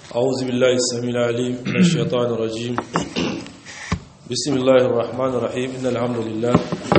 أعوذ بالله السميع العليم من الشيطان الرجيم بسم الله الرحمن الرحيم إن الحمد لله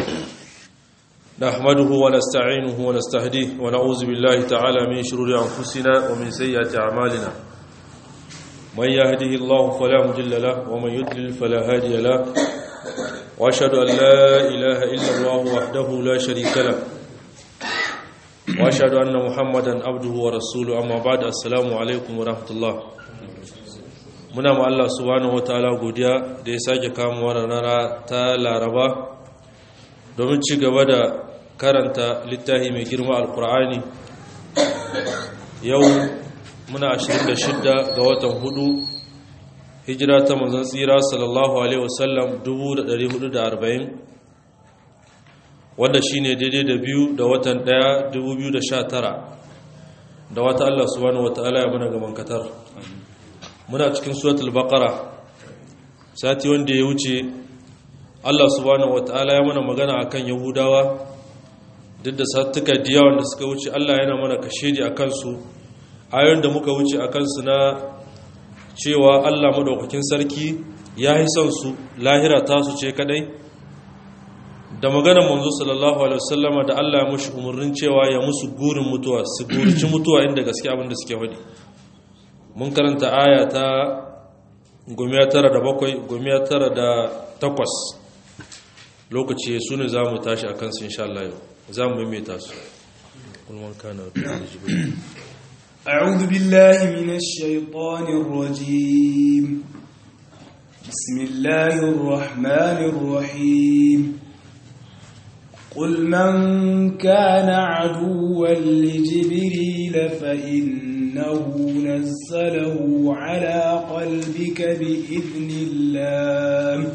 نحمده ونستعينه ونستهديه ونعوذ بالله تعالى من شرور أنفسنا ومن سيئات أعمالنا من يهده الله فلا مضل له ومن يضلل فلا هادي له وأشهد أن لا إله إلا الله وحده لا شريك له واشهد ان محمدا عبده ورسوله اما بعد السلام alaikum warahmatullah muna ma Allah subhanahu wataala godiya da ya sake kamo wannan rana ta Laraba domin ci gaba da karanta littafi mai girma alkur'ani yau muna 26 ga watan hudu hijira ta manzon tsira sallallahu alaihi wasallam 1440 wanda shi ne daidai da biyu da watan ɗaya 2019 da wata Allah subhanahu wa ta'ala ya muna gaban katar muna cikin suratul baqara sati wanda ya wuce Allah subhanahu wa ta'ala ya mana magana akan yahudawa duk da sattuka diya wanda suka wuce Allah yana mana kashedi a kansu ayoyin da muka wuce a kansu na cewa Allah madaukakin sarki ya yi son su lahira tasu ce kadai da maganar manzo sallallahu alaihi wasallama da Allah ya mushi umurnin cewa ya musu gurin mutuwa su gurci mutuwa inda gaske abin da suke faɗi mun karanta aya ta gomiya tara da bakwai gomiya tara da takwas lokaci su ne za mu tashi a kansu insha Allah yau za mu maimaita su أعوذ بالله من الشيطان الرجيم بسم الله الرحمن الرحيم قل من كان عدوا لجبريل فإنه نزله على قلبك بإذن الله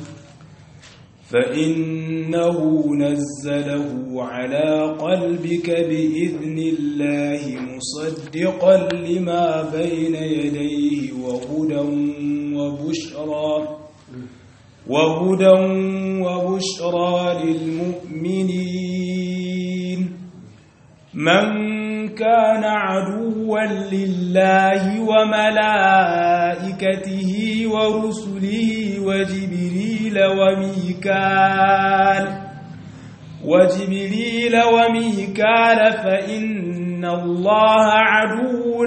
فإنه نزله على قلبك بإذن الله مصدقا لما بين يديه وهدى وبشرى وهدى وبشرى للمؤمنين من كان عدوا لله وملائكته ورسله وجبريل وميكال وجبريل وميكال فإن الله عدو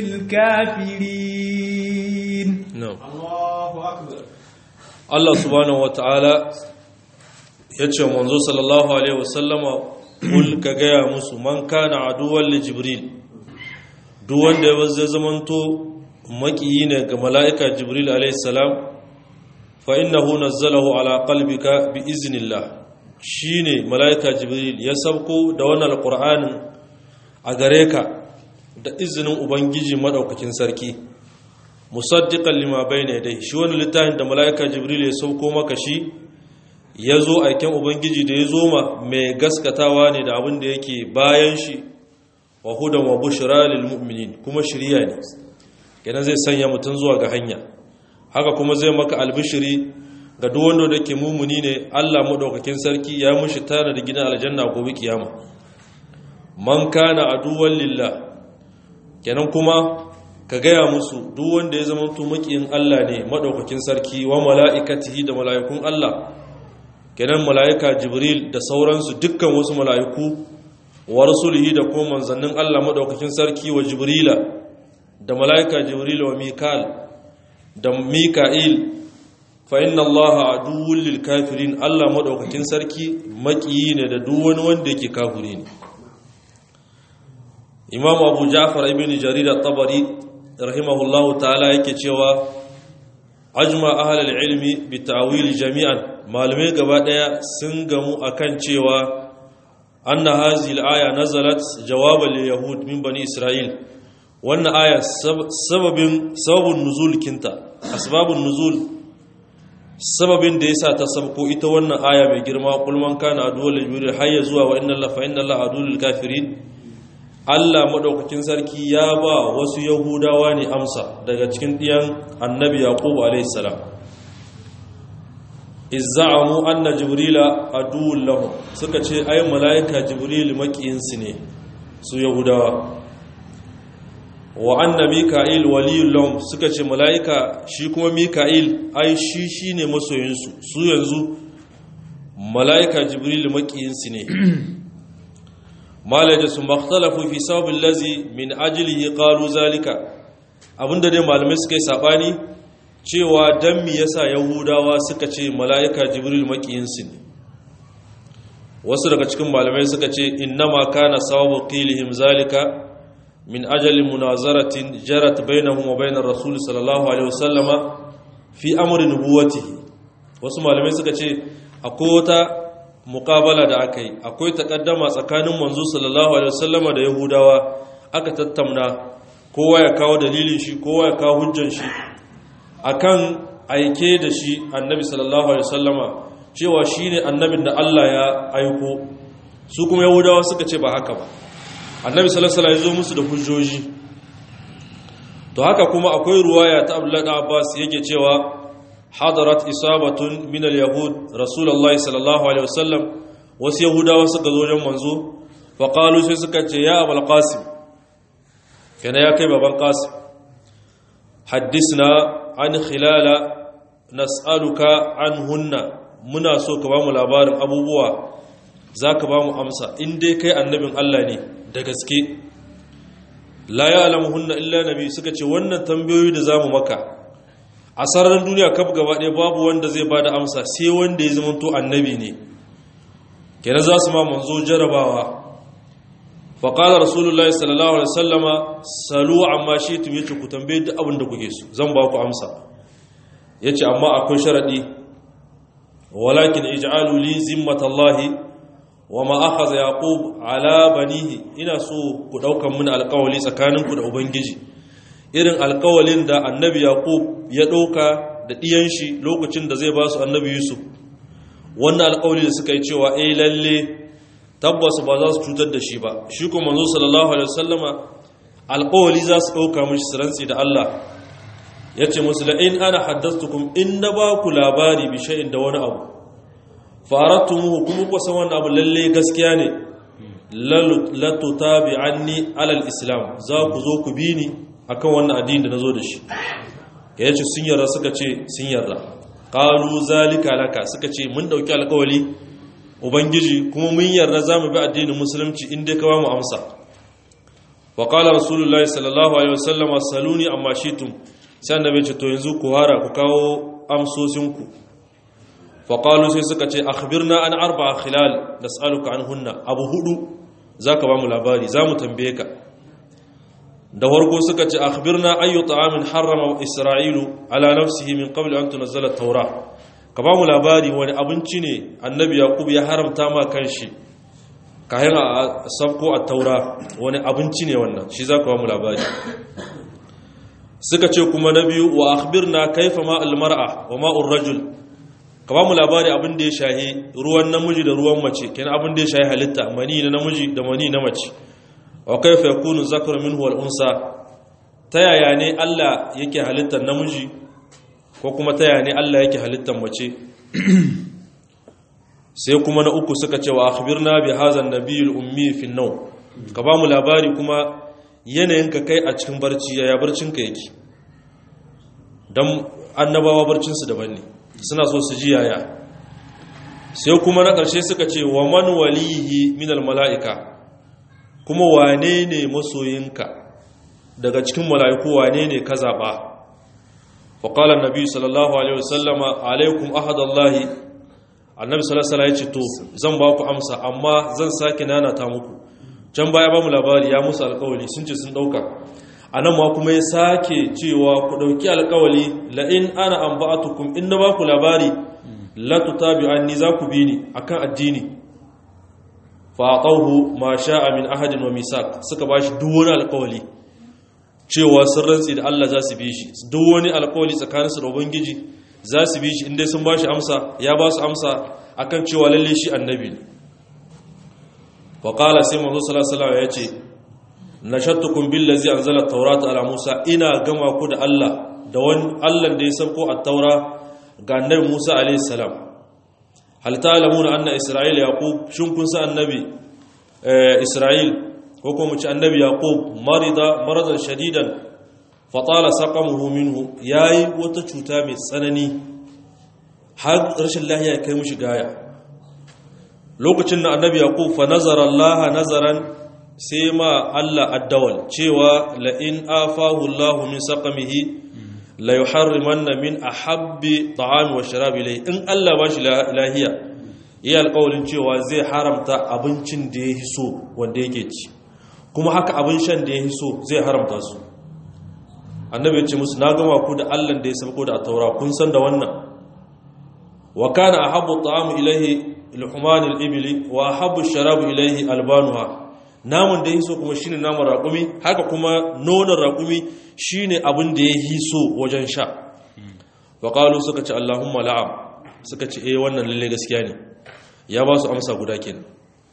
للكافرين نعم الله أكبر Allah subhanahu wata'ala ya ce manzo sallallahu alaihi wasallama kul ka gaya musu man kana aduwwan li jibril duk wanda ya zai zamanto makiyi ne ga mala'ika jibril alaihi salam fa innahu nazzalahu ala qalbika bi iznillah shine mala'ika jibril ya sabko da wannan alqur'anin a gare ka da izinin ubangiji madaukakin sarki musaddiqan lima bayna yadayhi shi wani littafin da malaika jibril ya sauko maka shi yazo aikin ubangiji da yazo ma mai gaskatawa ne da abin da yake bayan shi wa hudan wa bushra lil mu'minin kuma shiriya ne kenan zai sanya mutun zuwa ga hanya haka kuma zai maka albishiri ga duk wanda da ke mumuni ne Allah madaukakin sarki ya mushi tana da gidan aljanna gobe kiyama man kana aduwwan lillah kenan kuma ka gaya musu duk wanda ya zama makiyin Allah ne madaukakin sarki wa mala'ikatihi da mala'ikun Allah kenan mala'ika Jibril da sauransu dukkan wasu mala'iku wa rasulihi da kuma manzannin Allah madaukakin sarki wa Jibrila da mala'ika Jibril wa Mikal da Mika'il fa inna Allah aduwwul lil kafirin Allah madaukakin sarki makiyi ne da duk wani wanda yake kafiri ne Imam Abu Ja'far ibn Jarir at-Tabari rahimahullahu ta'ala yake cewa ajma ahlul ilmi bi ta'wil jami'an malume gaba daya sun gamu akan cewa anna hazihi al-aya nazalat jawaban lil yahud min bani isra'il wannan aya sababin sababun nuzul kinta asbabun nuzul sababin da yasa ta sabko ita wannan aya mai girma qul man kana aduwwal jibril hayya zuwa wa inna allaha fa inna allaha aduwwul kafirin Allah maɗaukakin sarki ya ba wasu Yahudawa ne amsa daga cikin ɗiyan annabi Yaƙubu alaihissalam. Izza'amu anna Jibrila aduwwun lahum suka ce ai mala'ika Jibril makiyinsu ne su Yahudawa. wa anna mika'il waliyul lahum suka ce mala'ika shi kuma mika'il ai shi shine masoyinsu su yanzu mala'ika jibril makiyinsu ne malai da su makhtalafu fi sababin lazi min ajilihi qalu zalika abinda dai malamai suka yi sabani cewa dan mi yasa yahudawa suka ce mala'ika jibril makiyinsu ne wasu daga cikin malamai suka ce innama kana sababu qilihim zalika min ajali munazaratin jarat bainahum wa bainar rasul sallallahu alaihi wasallama fi amri nubuwatihi wasu malamai suka ce akwai wata muqabala da aka yi akwai takaddama tsakanin manzo sallallahu alaihi wasallama da yahudawa aka tattauna kowa ya kawo dalilin shi kowa ya kawo hujjan shi akan aike da shi annabi sallallahu alaihi wasallama cewa shine annabin da Allah ya aiko su kuma yahudawa suka ce ba haka ba annabi sallallahu alaihi wasallam ya zo musu da hujjoji to haka kuma akwai ruwaya ta Abdullah Abbas yake cewa hadarat isabatun min al-yahud rasulullahi sallallahu alaihi wasallam wasu yahudawa suka zo wajen manzo fa qalu sai suka ce ya abul qasim kana ya kai baban qasim haddisna an khilala nas'aluka anhunna muna so ka ba mu labarin abubuwa zaka ba mu amsa in dai kai annabin Allah ne da gaske la ya alamuhunna illa nabi suka ce wannan tambayoyi da zamu maka a sararin duniya kaf gaba ɗaya babu wanda zai bada amsa sai wanda ya zama to annabi ne kenan za su ma manzo jarabawa fa qala rasulullahi sallallahu alaihi wasallama salu amma shi'tum yace ku tambaye duk abin da kuke so zan ba ku amsa yace amma akwai sharadi walakin ij'alu li zimmatallahi wa ma akhadha yaqub ala banihi ina so ku daukan mun alƙawali tsakaninku da ubangiji irin alƙawalin da annabi yaqub ya dauka da diyan shi lokacin da zai ba su annabi yusuf wannan alƙawali da suka yi cewa eh lalle tabbas ba za su cutar da shi ba shi kuma manzo sallallahu alaihi wasallama alƙawali za su dauka mishi siranci da Allah yace musu la in ana haddathtukum in na ba ku labari bi shay'in da wani abu faratumuhu kuma kuwa san wannan abu lalle gaskiya ne latu tabi anni alal islam za ku zo ku bi ni akan wannan addini da nazo da shi ya ce sun yarda suka ce sun yarda qalu zalika laka suka ce mun dauki alƙawari ubangiji kuma mun yarda zamu bi addinin musulunci in dai ka ba mu amsa wa qala rasulullahi sallallahu alaihi wasallam saluni amma shitum sai annabi ce to yanzu ku hara ku kawo amsosinku faƙalu sai suka ce akhbirna an arba khilal nas'aluka an hunna abu hudu zaka ba mu labari za mu tambaye ka da warko suka ce akhbirna ayyu ta'amin harrama isra'ilu ala nafsihi min qabl an tunzala at-taura ka ba mu labari wani abinci ne annabi yaqub ya haramta ma kanshi kayan a sabko at-taura wani abinci ne wannan shi zaka ba mu labari suka ce kuma na biyu wa akhbirna kaifa ma al-mar'a wa ma'ur rajul ka ba mu labari abin da ya shahi ruwan namiji da ruwan mace kenan abin da ya shahi halitta mani na namiji da mani na mace wa kaifa yakunu zakaru minhu wal unsa ta yaya ne Allah yake halittar namiji ko kuma ta yaya ne Allah yake halittar mace sai kuma na uku suka ce wa akhbirna bi hadha an-nabiyil ummi fi an ka ba mu labari kuma yanayin ka kai a cikin barci yaya barcin ka yake dan annabawa barcin su daban ne suna so su ji yaya sai kuma na ƙarshe suka ce wa man walihi minal mala'ika kuma wane ne masoyinka daga cikin mala'iku wane ne ka zaɓa faƙalar nabi sallallahu alaihi wasallama alaikum ahadallahi annabi sallallahu alaihi ce to zan ba ku amsa amma zan sake nanata muku can baya ba mu labari ya musu alƙawali sun ce sun ɗauka a nan ma kuma ya sake cewa ku ɗauki alkawali la'in ana an ba'atukum in na ba ku labari latu tabi an ni za ku bi ni a kan addini faƙauhu ma sha'a min ahadin wa misak suka ba shi duk wani alkawali cewa sun rantsi da Allah za su bi shi duk wani alkawali tsakaninsu da ubangiji za su bi shi inda sun ba shi amsa ya ba su amsa akan cewa lalle shi annabi ne faƙala sai manzo sallallahu alaihi ya ce nashattukum billazi anzala at-taurata ala Musa ina gama ku da Allah da wani Allah da ya sauko at-taura ga annabi Musa alayhi salam hal ta'lamuna anna Isra'ila yaqub shin kun san annabi Isra'il ko kuma mu ci annabi yaqub marida maradan shadidan fatala saqamuhu minhu yayi wata cuta mai tsanani har rashin lahiya ya kai mushi gaya lokacin da annabi yaqub fa nazara Allah nazaran sai ma Allah addawal cewa la in afahu Allah min saqamihi la yuharrimanna min ahabbi ta'ami wa sharabi ilayhi in Allah ba shi lahiya iya alƙawarin cewa zai haramta abincin da ya so wanda yake ci kuma haka abin shan da ya so zai haramta su annabi ya ce musu na gama ku da Allah da ya sabko da taura kun san da wannan wa kana ahabbu ta'amu ilayhi luhman al-ibli wa ahabbu sharabu ilayhi albanuha namun da ya so kuma shine namun raƙumi haka kuma nonon raƙumi shine abin da ya hiso wajen sha faƙalu suka ce allahumma la'am suka ce eh wannan lalle gaskiya ne ya ba su amsa guda kenan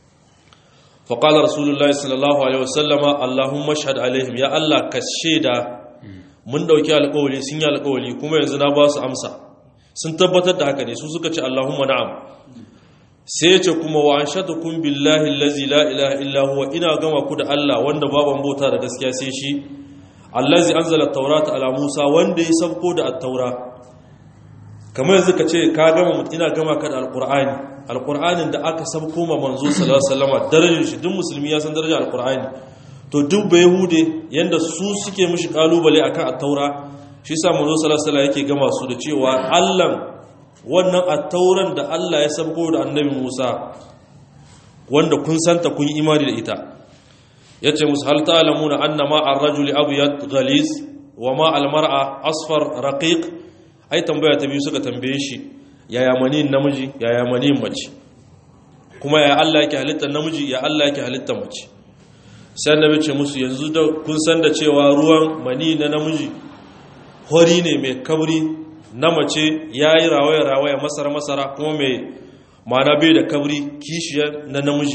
faƙalar rasulullahi sallallahu alaihi wasallama allahumma shahad alaihim ya allah ka shaida mun ɗauki alƙawali sun yi alƙawali kuma yanzu na ba su amsa sun tabbatar da haka ne su suka ce allahumma na'am sai ce kuma wa an shatukun billahi allazi la ilaha illa huwa ina gama ku da Allah wanda baban bauta da gaskiya sai shi allazi anzala at-taurata ala Musa wanda ya sabko da at-taura kamar yanzu ka ce ka gama ina gama ka da alqur'ani alqur'anin da aka sabko ma manzo sallallahu alaihi wasallam darajar shi duk musulmi ya san darajar alqur'ani to duk bai yahude yanda su suke mishi kalubale akan at-taura shi yasa manzo sallallahu alaihi wasallam yake gama su da cewa Allah wannan attauran da Allah ya sabko da annabi Musa wanda kun santa kun yi imani da ita yace musu hal ta'lamuna anna ma ar-rajuli abyad ghalis wa ma al-mar'a asfar raqiq ai tambaya ta biyu suka tambaye shi yaya manin namiji yaya manin mace kuma ya Allah yake halitta namiji ya Allah yake halitta mace sai annabi ce musu yanzu da kun san da cewa ruwan mani na namiji hori ne mai kabri na mace ya yi rawaya-rawaya masara-masara kuma mai mana bai da kabri kishiyar na namiji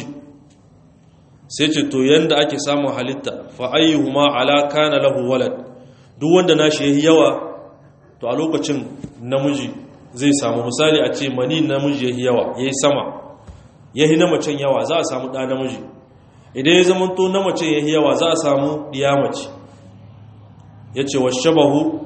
sai ce to yanda ake samun halitta fa'ayyuhu ma alaka na lahu walad duk wanda nashi ya yi yawa to a lokacin namiji zai samu misali a ce mani namiji ya yi yawa ya yi sama ya yi na macen yawa za a samu ɗa namiji idan ya zama to na macen ya yi yawa za a samu ɗiya mace ya ce wa shabahu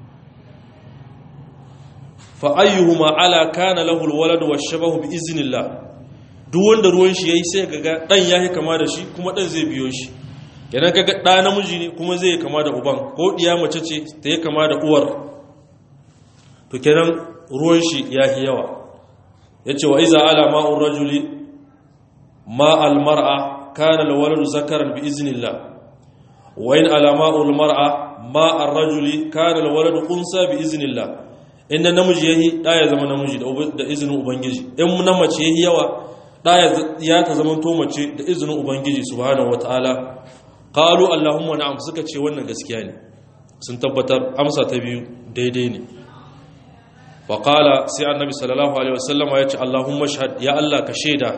fa'ayyuhuma ala kana lahul walad wa shabahu bi iznillah duk wanda ruwan shi yayi sai kaga dan yayi kama da shi kuma dan zai biyo shi kenan kaga da namiji ne kuma zai kama da uban ko diya mace ce ta yi kama da uwar to kenan ruwan shi yayi yawa yace wa iza ala ma'ur rajuli ma al mar'a kana al waladu zakaran bi iznillah wa in ala ma'ul mar'a ma ar rajuli kana al waladu unsa bi iznillah inda namiji yayi da ya zama namiji da izinin ubangiji in na mace yayi yawa da ya ta zama to mace da izinin ubangiji subhanahu wataala qalu allahumma na'am suka ce wannan gaskiya ne sun tabbatar amsa ta biyu daidai ne wa qala sai annabi sallallahu alaihi wasallama ya ce allahumma shahad ya allah ka shaida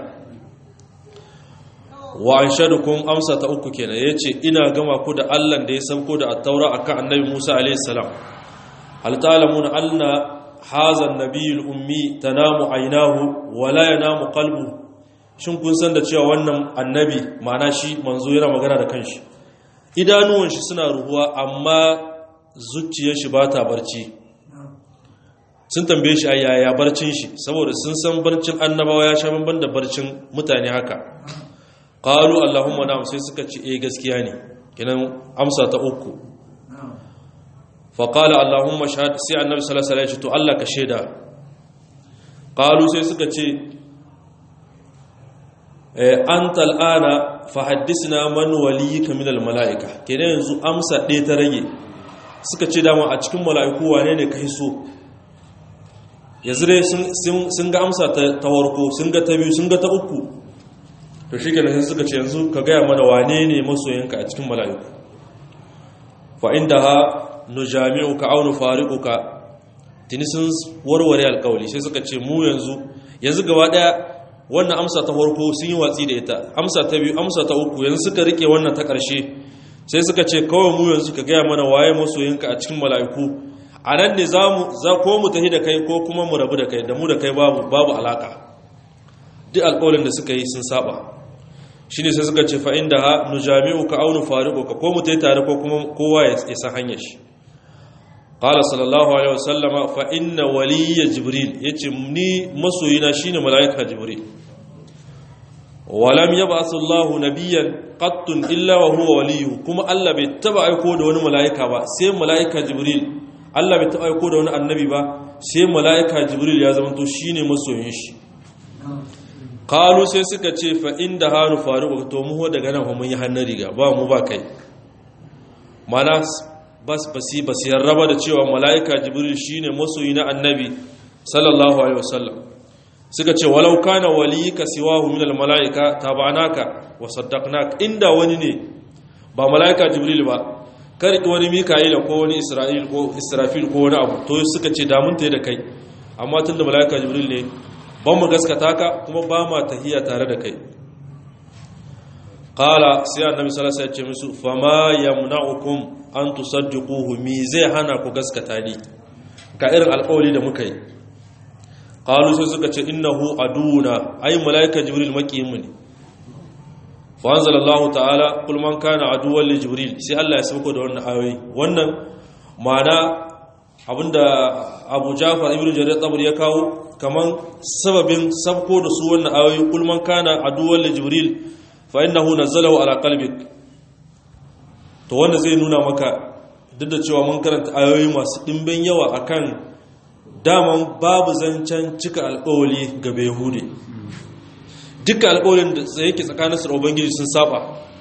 wa anshadukum amsa ta uku kenan yace ina gama ku da allah da ya sauko da at-taura akan annabi musa alaihi salam هل تعلمون أن هذا النبي الأمي تنام عيناه ولا ينام قلبه shin kun san da cewa wannan annabi ma'ana shi manzo yana magana da kanshi idanuwan shi suna ruhuwa amma zuciyar shi ba ta barci sun tambaye shi yaya barcin shi saboda sun san barcin annabawa ya sha banban da barcin mutane haka qalu allahumma na'am sai suka ce eh gaskiya ne kinan amsa ta uku faƙala allahumma shahad sai annabi sallallahu alaihi to Allah ka shaida qalu sai suka ce anta al'ana fa haddisna man waliyika min almalaika kenan yanzu amsa ɗaya ta rage suka ce dama a cikin mala'iku wane ne kai so yanzu dai sun ga amsa ta warko sun ga ta biyu sun ga ta uku to shi kenan suka ce yanzu ka gaya mana wane ne masoyinka a cikin mala'iku fa inda ha nujami'uka aw nufariquka tuni sun warware alƙawli sai suka ce mu yanzu yanzu gaba daya wannan amsa ta farko sun yi watsi da ita amsa ta biyu amsa ta uku yanzu suka rike wannan ta ƙarshe sai suka ce kawai mu yanzu ka gaya mana waye masoyinka a cikin mala'iku a nan ne za ko mu tafi da kai ko kuma mu rabu da kai da mu da kai babu babu alaka duk alƙawalin da suka yi sun saba shine sai suka ce fa inda ha nujami'uka aw nufariquka ko mutai tare ko kuma kowa ya san hanyar shi qala sallallahu alaihi wasallama fa inna waliyya jibril yace ni masoyina shine malaika jibril walam yab'athu Allahu nabiyyan qattun illa wa huwa waliyyu kuma Allah bai taba aiko da wani malaika ba sai malaika jibril Allah bai taba aiko da wani annabi ba sai malaika jibril ya zama to shine masoyin shi qalu sai suka ce fa inda hanu faruq to mu daga nan mun yi hannun riga ba mu ba kai mana bas basi basi raba da cewa malaika jibril shine masoyi na annabi sallallahu alaihi wasallam suka ce walau kana waliyika siwahu min almalaika tabanaka wa saddaqnak inda wani ne ba malaika jibril ba karki wani mika'ila ko wani isra'il ko israfil ko wani abu to suka ce da mun tayi da kai amma tunda malaika jibril ne ban mu gaskata ka kuma ba ma tahiya tare da kai qala sai annabi sallallahu alaihi wasallam ya ce musu fama yamna'ukum an tusaddiquhu mi zai hana ku gaskata ni ga irin alƙawari da muka yi qalu sai suka ce innahu aduna ay malaika jibril maqiyimu ne fa anzalallahu ta'ala kul man kana aduwwan li jibril sai Allah ya sauko da wannan ayoyi wannan ma'ana abinda Abu Ja'far ibn Jarir tabari ya kawo kaman sababin sabko da su wannan ayoyi kul man kana aduwwan li jibril fa innahu nazzalahu ala qalbik to wanda zai nuna maka duk da cewa mun karanta ayoyi masu dimbin yawa akan daman babu zancen cika alƙawali ga Yahudi duka alƙawalin da yake tsakanin su da Ubangiji sun saba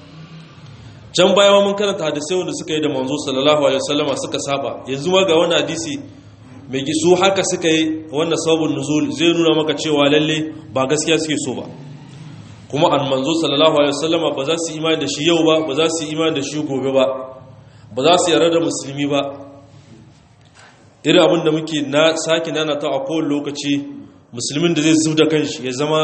can baya mun karanta hadisai wanda suka yi da manzo sallallahu alaihi wasallama suka saba yanzu ma ga wani hadisi mai gisu haka suka yi wannan sabon nuzul zai nuna maka cewa lalle ba gaskiya suke so ba kuma an manzo sallallahu alaihi wasallama ba za su imani da shi yau ba ba za su imani da shi gobe ba ba za su yarda da musulmi ba irin abin da muke na sake nana ta a kowane lokaci musulmin da zai zub da kanshi ya zama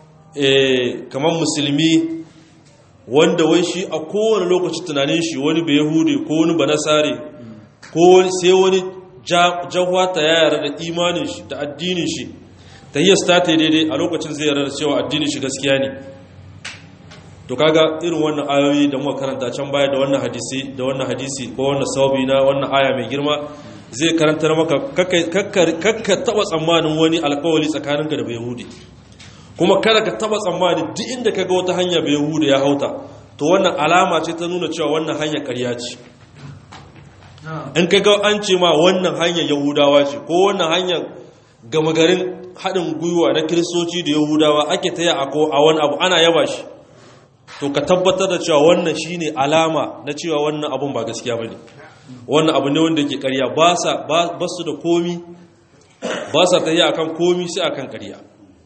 kamar musulmi wanda wai shi a kowane lokaci tunanin shi wani bai yahudi ko wani ba nasare ko sai wani jahwata ya yara da imanin shi da addinin shi ta yi ta ta daidai a lokacin zai yara da cewa addinin shi gaskiya ne to kaga irin wannan ayoyi da muka karanta can baya da wannan hadisi da wannan hadisi ko wannan sababi na wannan aya mai girma zai karantar maka kakka taba tsammanin wani alkawali tsakaninka da yahudi kuma kada ka taba tsammanin duk inda ka ga wata hanya yahudi ya hauta to wannan alama ce ta nuna cewa wannan hanya karya ce in ka ga an ce ma wannan hanyar yahudawa ce ko wannan hanyar gama garin haɗin gwiwa na kiristoci da yahudawa ake ta yi a wani abu ana yaba shi to ka tabbatar da cewa wannan shine alama na cewa wannan abun ba gaskiya ba ne wannan abu ne wanda ke karya ba su da komi ba sa ta yi akan komi sai akan karya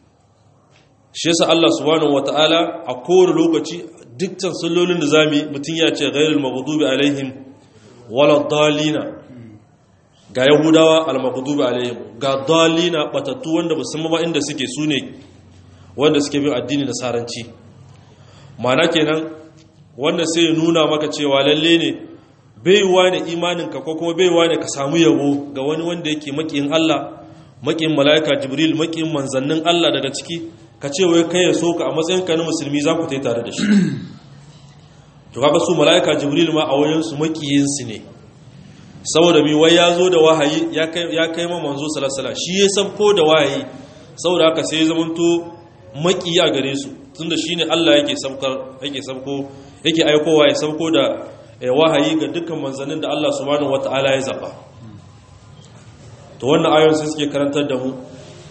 shi yasa Allah subhanahu wata'ala a kowane lokaci dukkan sallolin da zamu yi mutum ya ce ghairul maghdubi alaihim wala dalina ga yahudawa al maghdubi alaihim ga dalina batattu wanda ba san ba inda suke sune wanda suke bin addini na saranci mana kenan wanda sai ya nuna maka cewa lalle ne baiwa ne imaninka ko kuma baiwa ne ka samu yabo ga wani wanda yake makiyin Allah makiyin mala'ika jibril makiyin manzannin Allah daga ciki ka ce wai kai ya so ka a matsayin ka na musulmi za ku tai tare da shi to kaga su mala'ika jibril ma a wajen su makiyin su ne saboda mi wai ya zo da wahayi ya kai ya kai ma manzo sallallahu alaihi shi ya sabko da wahayi saboda haka sai ya zamanto makiya gare su tunda shine Allah yake sabkar yake sabko yake aikowa ya sabko da wahayi ga dukkan manzannin da Allah subhanahu wata'ala ya zaba to wannan ayoyin sai suke karantar da mu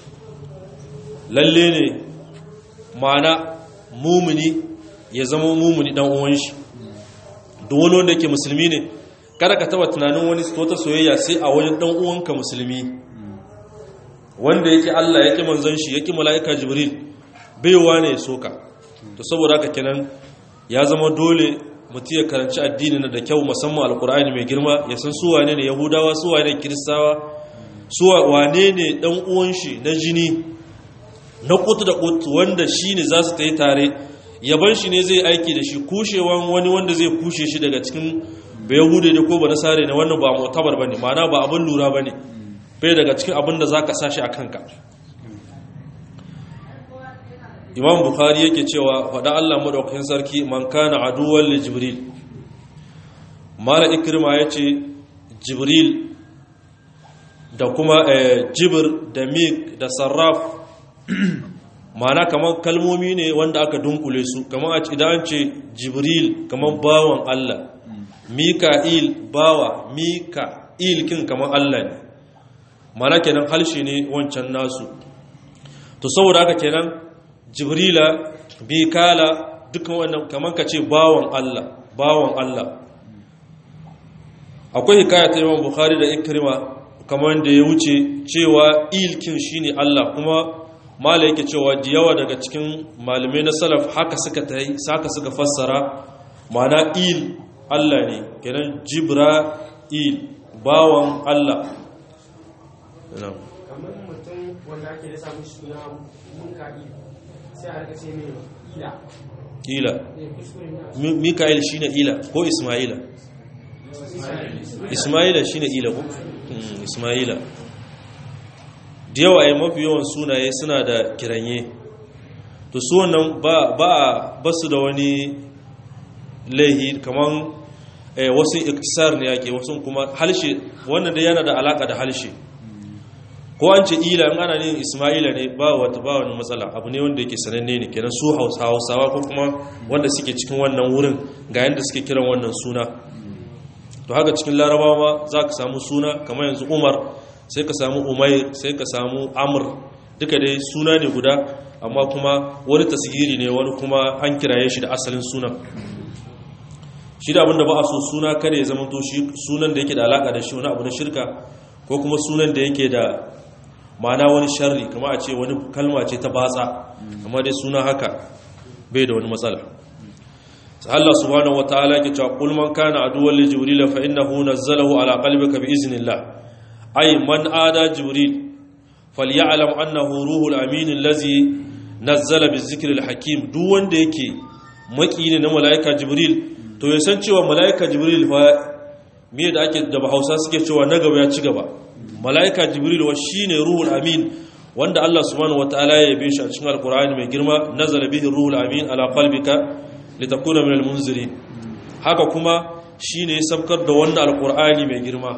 lalle ne mana mumuni ya zama mumuni dan uwan shi duk wani wanda yake musulmi ne kada ka taba tunanin wani wata soyayya sai a wajen dan uwanka musulmi wanda yake Allah yake manzon shi yake mala'ika jibril baiwa ne ya soka to saboda haka kenan ya zama dole mutum ya karanci addini na da kyau musamman alkur'ani mai girma ya san su wane ne yahudawa su wane ne kiristawa su wane ne dan uwan shi na jini na kutu da kutu wanda shi ne za su ta yi tare yaban shi ne zai aiki da shi kushewan wani wanda zai kushe shi daga cikin ba yahude da ko ba nasare ne wannan ba mutabar ba ne ma'ana ba abin lura ba ne bai daga cikin abin da za ka sa shi a kanka imam bukhari yake cewa faɗa allah maɗaukakin sarki man kana aduwan li jibril mala ikrima ya ce jibril da kuma jibir da mik da sarraf mana kamar kalmomi ne wanda aka dunkule su kamar idan an ce jibril kamar bawan allah mika'il bawa mika'il kin kamar allah ne mana kenan halshe ne wancan nasu to saboda haka kenan jibrila bikala dukkan wannan kamar ka ce bawan Allah bawan Allah akwai hikaya ta Imam Bukhari da Ikrima kamar da ya wuce cewa ilkin shine Allah kuma mala yake cewa da yawa daga cikin malamai na salaf haka suka tai saka suka fassara ma'ana il Allah ne kenan jibra il bawan Allah kamar mutum wanda ake da samun suna munkaɗi sai a rika ce mai ila ila ne kuskure ne mika'il shine ila ko isma'ila isma'ila shine ila ko Mm, isma'ila da yawa ai mafi yawan sunaye suna da kiranye to su wannan ba ba ba su da wani laihi kaman eh, wasu iktisar ne yake wasu kuma halshe wannan da yana da alaka da halshe ko an ce ila in ana yin isma'ila ne ba wata ba wani matsala abu ne wanda yake sananne ne kenan su hausawa ko kuma wanda suke cikin wannan wurin ga yanda suke kiran wannan suna to haka cikin larabawa ma za ka samu suna kamar yanzu umar sai ka samu umair sai ka samu amur duka dai suna ne guda amma kuma wani tasiri ne wani kuma an kiraye shi da asalin sunan shi da abinda ba a so suna kare ya zama to shi sunan da yake da alaka da shi wani abu na shirka ko kuma sunan da yake da ma'ana wani sharri kama a ce wani kalma ce ta batsa amma dai suna haka bai da wani matsala Allah subhanahu wataala yake cewa qul man kana aduwwan li jibril fa innahu nazzalahu ala qalbika bi iznillah ay man ada jibril falyalam annahu ruhul amin allazi nazzala bi zikri hakim duk wanda yake maki ne na malaika jibril to ya san cewa malaika jibril fa me da ake da bahausa suke cewa na gaba ya ci gaba malaika jibril wa shine ruhul amin wanda Allah subhanahu wataala ya yabe shi a cikin alqur'ani mai girma nazala bihi ruhul amin ala qalbika litakuna minal munzirin haka kuma shine ya sabkar da wannan alqur'ani mai girma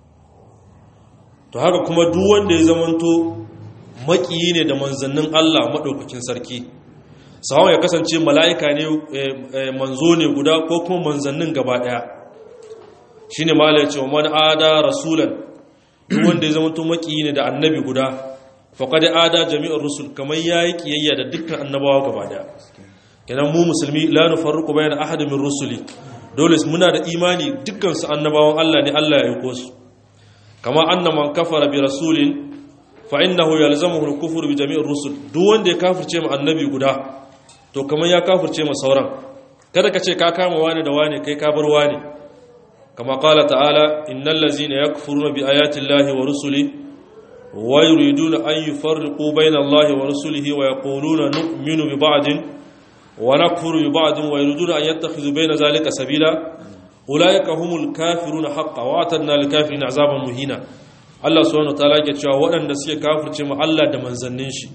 to haka kuma duk wanda ya zamanto makiyi ne da manzannin Allah madaukakin sarki sawan ya kasance mala'ika ne manzo ne guda ko kuma manzannin gaba daya shine malai ya ce man ada rasulan duk wanda ya zamanto makiyi ne da annabi guda faqad ada jami'ar rusul kamar yayi kiyayya da dukkan annabawa gaba daya kenan mu musulmi la nufarriqu bayna ahadin min rusuli dole muna da imani dukkan su annabawan Allah ne Allah ya aiko su kama anna man kafara bi rasulin fa innahu yalzamuhu al-kufru bi jami'ir rusul duk wanda ya kafirce mu annabi guda to kamar ya kafirce mu sauran kada ka ce ka kama wani da wani kai ka bar wani kama qala ta'ala innal ladzina yakfuruna bi ayati llahi wa rusuli wa yuriduna an yufarriqu bayna allahi wa rusulihi wa yaquluna nu'minu bi ba'din ونكفر ببعض ويريدون أن يتخذوا بين ذلك سبيلا أولئك هم الكافرون حقا وأعتدنا للكافرين عذابا مهينا Allah subhanahu wataala yake cewa waɗanda suke kafirce mu Allah da manzannin shi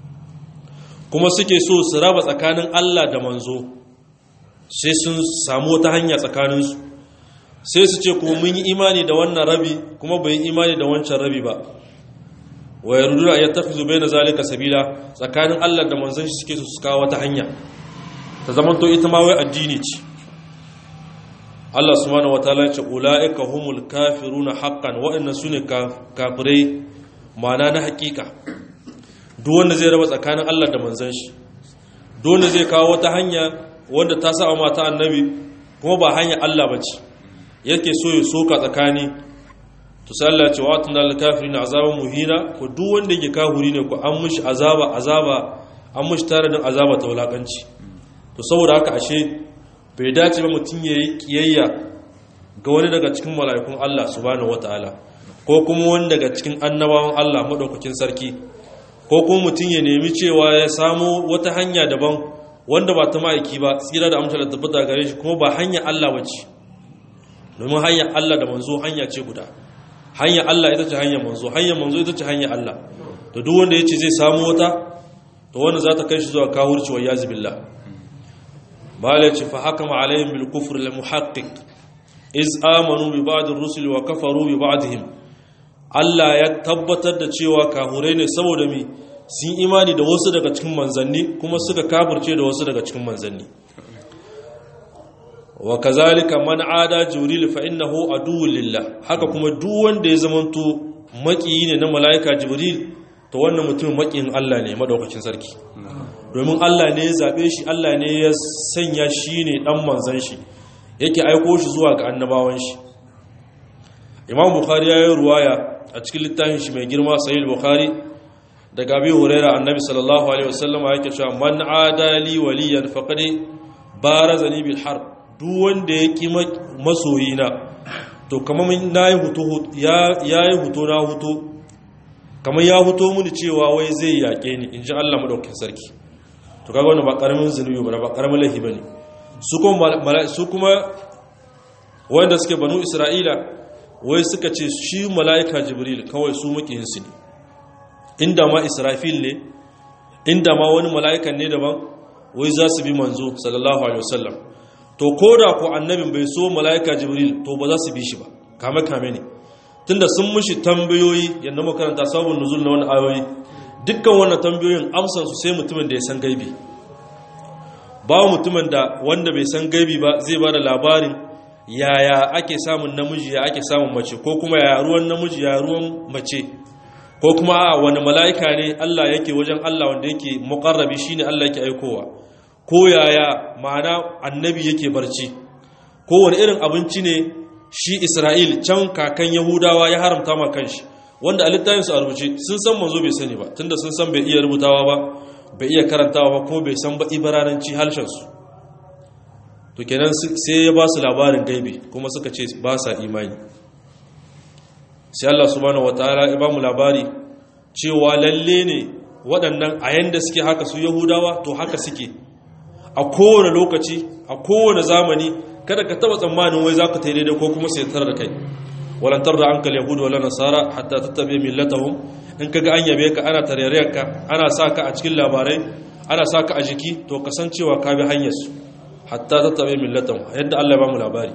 kuma suke so su raba tsakanin Allah da manzo sai sun samu wata hanya tsakanin su sai su ce kuma mun yi imani da wannan rabi kuma bai yi imani da wancan rabi ba wa yaruduna ayyatakhizu bayna zalika sabila tsakanin Allah da manzon shi suke so su kawo wata hanya ta zamanto ita ma wai addini ce Allah subhanahu wataala ya ce ulaika humul kafiruna haqqan wa'annan sune kafirai ma'ana na hakika duk wanda zai raba tsakanin Allah da manzon shi duk wanda zai kawo wata hanya wanda ta sa mata annabi kuma ba hanya Allah bace yake so ya soka tsakani to sai Allah ya ce wa tunal kafirin azaban muhina ko duk wanda yake kafiri ne ko an mushi azaba azaba an mushi tare da azaba ta wulakanci to saboda haka ashe bai dace ba mutum ya yi kiyayya ga wani daga cikin mala'ikun Allah subhanahu wata'ala ko kuma wani daga cikin annabawan Allah maɗaukakin sarki ko kuma mutum ya nemi cewa ya samo wata hanya daban wanda ba ta ma'aiki ba tsira da amsar da tabbata gare shi kuma ba hanya Allah ba ce domin hanyar Allah da manzo hanya ce guda hanyar Allah ita ce hanyar manzo hanyar manzo ita ce hanyar Allah to duk wanda ya ce zai samu wata to wannan za ta kai shi zuwa kahurci wa yazi billah malai ce fa hakama alaihim bil kufr al muhaqqiq iz amanu bi ba'd ar-rusul wa kafaru bi ba'dihim Allah ya tabbatar da cewa kahurai ne saboda mi sun imani da wasu daga cikin manzanni kuma suka kafirce da wasu daga cikin manzanni wa kazalika man ada jibril fa innahu aduwwun lillah haka kuma duk wanda ya zamanto makiyi ne na malaika jibril to wannan mutum makiyin Allah ne madaukakin sarki domin Allah ne ya zabe shi Allah ne ya sanya shi ne dan manzan shi yake aiko shi zuwa ga annabawan shi Imam Bukhari ya yi ruwaya a cikin littafin shi mai girma Sahih Bukhari daga Abi Hurairah Annabi sallallahu alaihi wasallam yake cewa man adali waliyan faqad barazani bil harb duk wanda ya ƙi masoyina to kamar na yi hutu ya yi hutu na hutu kamar ya hutu muni cewa wai zai yaƙe ni in ji allah maɗaukin sarki to kaga wani ba ƙaramin zunubi ba ba ƙaramin laifi ba ne su kuma wanda suke banu isra'ila wai suka ce shi mala'ika jibril kawai su maƙiyinsu ne inda ma israfil ne inda ma wani mala'ikan ne daban wai za su bi manzo sallallahu alaihi wasallam to ko da ku annabin bai so mala'ika jibril to ba za su bi shi ba kame kame ne tunda sun mushi tambayoyi yadda makaranta sabon nuzul na wani ayoyi dukkan wannan tambayoyin amsan su sai mutumin da ya san gaibi ba mutumin da wanda bai san gaibi ba zai ba da labarin yaya ake samun namiji ya ake samun mace ko kuma ya ruwan namiji ya ruwan mace ko kuma a wani mala'ika ne Allah yake wajen Allah wanda yake muqarrabi shine Allah yake aikowa ko yaya ma'ana annabi yake barci ko wani irin abinci ne shi isra'il can kakan yahudawa ya haramta ma kanshi wanda a littafinsu a rubuce sun san manzo bai sani ba tunda sun san bai iya rubutawa ba bai iya karantawa ba ko bai san ba ibarananci harshensu to kenan sai ya ba su labarin gaibi kuma suka ce ba sa imani sai Allah subhanahu wataala ya ba mu labari cewa lalle ne waɗannan a yanda suke haka su yahudawa to haka suke a kowane lokaci a kowane zamani kada ka taba tsammanin wai za ka ta daidai ko kuma sai tar da kai walantar da ankal yahudu wala nasara hatta tattabe millatahum in kaga an yabe ka ana tarayyar ka ana sa ka a cikin labarai ana sa ka a jiki to kasancewa ka bi hanyar su hatta tattabe millatahum yadda Allah ya ba mu labari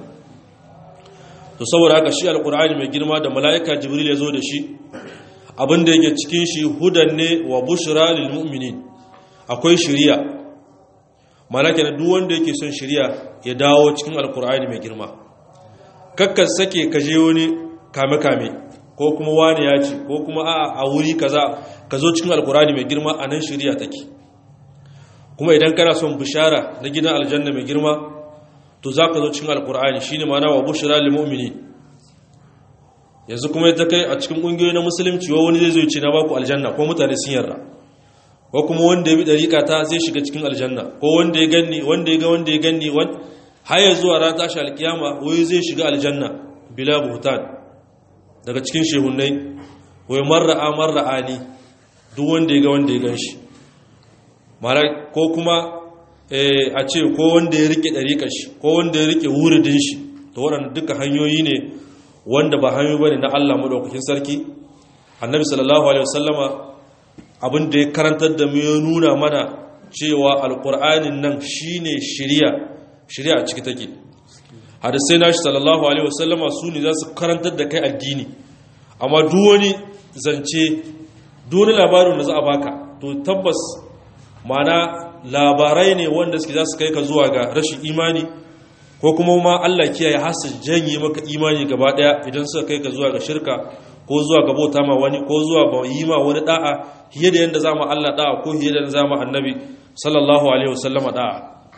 to saboda haka shi alqur'ani mai girma da malaika jibril ya zo da shi abin da yake cikin shi hudan ne wa bushra lil mu'minin akwai shari'a malaka na duk wanda yake son shari'a ya dawo cikin alkur'ani mai girma kakkan sake ka je wani kame-kame ko kuma wani ya ce ko kuma a a wuri kaza ka zo cikin alkur'ani mai girma a nan shari'a take kuma idan kana son bishara na gidan aljanna mai girma to za ka zo cikin alkur'ani shine ma'ana wa bushra lil mu'minin yanzu kuma ya ta kai a cikin ƙungiyoyi na musulunci wa wani zai zo ce na baku aljanna ko mutane sun yarda ko kuma wanda ya bi ɗariƙa ta zai shiga cikin aljanna ko wanda ya ganni wanda ya ga wanda ya ganni har ya zuwa ran tashi alkiyama wai zai shiga aljanna bila buhtan daga cikin shehunnai wai marra'a marra'ani duk wanda ya ga wanda ya gan shi mara ko kuma a ce ko wanda ya rike ɗariƙar shi ko wanda ya rike wuridin shi to waɗanda duka hanyoyi ne wanda ba hanyoyi bane na Allah madaukakin sarki annabi sallallahu alaihi wasallama abin da ya karantar da mu ya nuna mana cewa alqur'anin nan shine shari'a shari'a a ciki take hadisai nashi sallallahu alaihi wasallama su ne za su karantar da kai addini amma duk wani zance duk wani labarin da za a baka to tabbas mana labarai ne wanda suke za su kai ka zuwa ga rashin imani ko kuma ma Allah kiyaye hasu janye maka imani gaba daya idan suka kai ka zuwa ga shirka ko zuwa ga bauta ma wani ko zuwa ga yi ma wani da'a hiye da yanda zama Allah da'a ko hiye da yanda zama annabi sallallahu alaihi wasallama da'a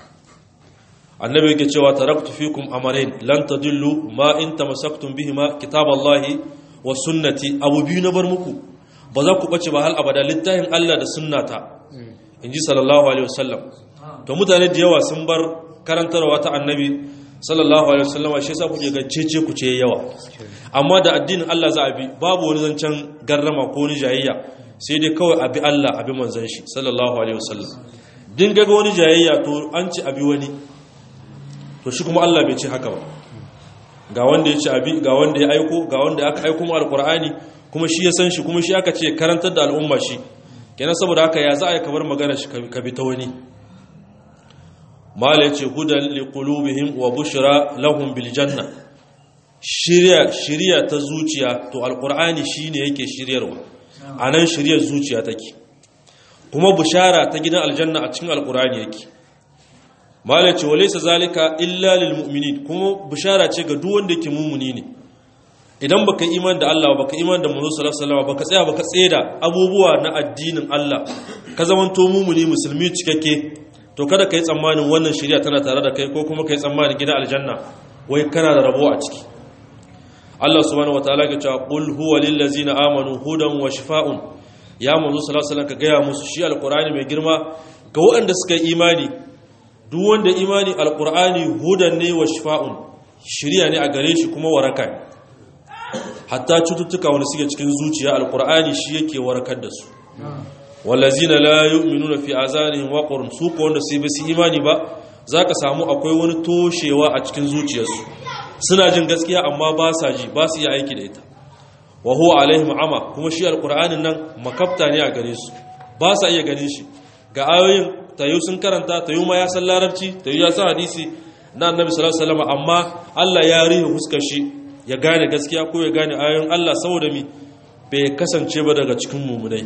annabi yake cewa taraktu fikum amarain lan tadillu ma in tamassaktum bihima kitaballahi wa sunnati abu biyu na bar muku ba za ku bace ba hal abada littafin Allah da sunnata inji sallallahu alaihi wasallam to mutane da yawa sun bar karantarwa ta annabi sallallahu alaihi wasallama shi yasa kuke ga cece ku ce yawa amma da addinin Allah za a bi babu wani zancen garrama ko wani jayayya sai dai kawai abi Allah abi manzon shi sallallahu alaihi wasallam din ga wani jayayya to an ci abi wani to shi kuma Allah bai ce haka ba ga wanda ya ci abi ga wanda ya aiko ga wanda aka aiko mu alqur'ani kuma shi ya san shi kuma shi aka ce karantar da al'umma shi kenan saboda haka ya za a yi kamar magana shi ka bi ta wani mala yace hudan liqulubihim wa bushra lahum bil janna shirya shirya ta zuciya to alqur'ani shine yake shiryarwa anan shiryar zuciya take kuma bushara ta gidan aljanna a cikin alqur'ani yake mala yace walaysa zalika illa lil mu'minin kuma bushara ce ga duk wanda yake mumuni ne idan baka iman da Allah baka iman da Muhammad sallallahu alaihi wasallam baka tsaya baka tseda abubuwa na addinin Allah ka zamanto mumuni musulmi cikakke to kada kai tsammanin wannan shari'a tana tare da kai ko kuma kai tsammanin gidan aljanna wai kana da rabo a ciki Allah subhanahu wataala ya ce qul huwa lil ladzina amanu hudan wa shifaa'un ya Muhammad sallallahu alaihi wasallam ka gaya musu shi alqur'ani mai girma ga waɗanda suka yi imani duk wanda imani alqur'ani hudan ne wa shifaa'un shari'a ne a gare shi kuma waraka ne hatta cututtuka wanda suke cikin zuciya alkur'ani shi yake warkar da su wallazina la yu'minuna fi azanihim waqrun su ko wanda sai basu imani ba zaka samu akwai wani toshewa a cikin zuciyarsu suna jin gaskiya amma ba sa ji ba su iya aiki da ita wa huwa alaihim ama kuma shi alkur'anin nan makafta ne a gare su ba sa iya ganin shi ga ayoyin tayu sun karanta tayu ma ya san larabci tayu ya san hadisi na annabi sallallahu alaihi wasallam amma Allah ya rihe huskar shi ya gane gaskiya ko ya gane ayoyin Allah saboda mi bai kasance ba daga cikin mumunai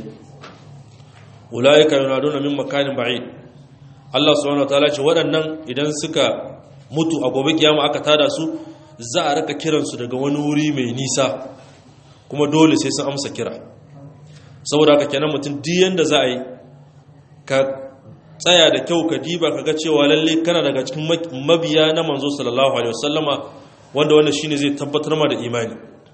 ulaika yunaduna min makanin ba'id Allah subhanahu wataala ce waɗannan idan suka mutu a gobe kiyama aka tada su za a raka kiransu daga wani wuri mai nisa kuma dole sai sun amsa kira saboda haka kenan mutum duk yanda za a yi ka tsaya da kyau ka diba ka ga cewa lalle kana daga cikin mabiya na manzo sallallahu alaihi wasallama wanda wannan shine zai tabbatar ma da imani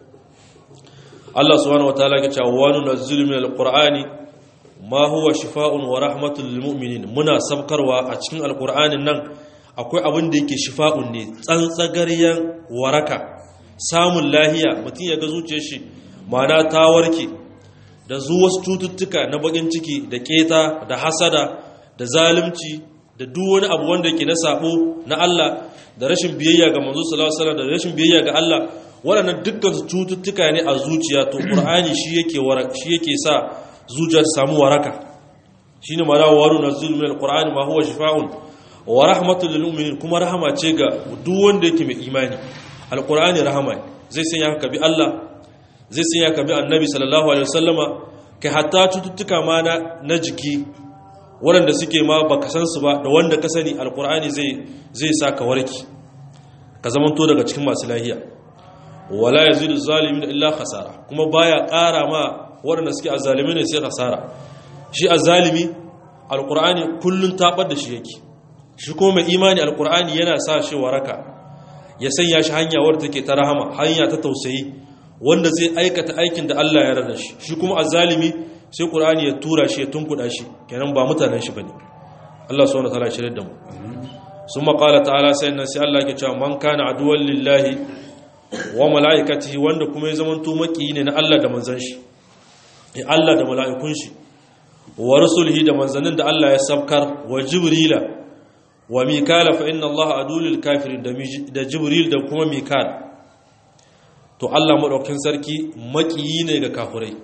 Allah subhanahu wataala ya ce wa nunazzilu minal qur'ani ma huwa shifaa'un wa rahmatul lil mu'minin muna sabkarwa a cikin alqur'anin nan akwai abin da yake shifa'un ne tsantsagaryen waraka samun lahiya mutum ya ga zuciyar shi ma'ana ta warke da zuwa cututtuka na bakin ciki da keta da hasada da zalunci da duk wani abu wanda yake na sabo na Allah da rashin biyayya ga manzo sallallahu alaihi wasallam da rashin biyayya ga Allah waɗannan dukkan cututtuka ne a zuciya to Qur'ani shi yake shi yake sa zuciya ta samu waraka shine mala waru nazil min alqur'ani ma huwa shifaa'un wa rahmatul lil mu'minin kuma rahama ce ga duk wanda yake mai imani alqur'ani rahama zai sanya ka bi Allah zai sanya ka bi annabi sallallahu alaihi wasallama kai hatta cututtuka ma na jiki waɗanda suke ma baka san su ba da wanda ka sani alkur'ani zai zai sa ka warki ka zamanto daga cikin masu lahiya wala yazidu zalimin illa khasara kuma baya ƙara ma waɗanda suke azzalimi ne sai khasara shi azzalimi alkur'ani kullun tabar da shi yake shi kuma mai imani alkur'ani yana sa shi waraka ya sanya shi hanya wadda take ta rahama hanya ta tausayi wanda zai aikata aikin da Allah ya rada shi shi kuma azzalimi sai ƙur'ani ya tura shi ya tunkuɗa shi kenan ba mutanen shi ba ne Allah su wani tala shirin da mu sun maƙala ta'ala sai nan sai Allah ke cewa man kana aduwan lillahi wa mala'ikatihi wanda kuma ya zama tumaki ne na Allah da manzan shi ya Allah da mala'ikun shi wa rusulhi da manzannin da Allah ya sabkar wa jibrila wa mikala fa inna Allah adulul kafirin da jibril da kuma mikal to Allah madaukakin sarki makiyi ne ga kafirai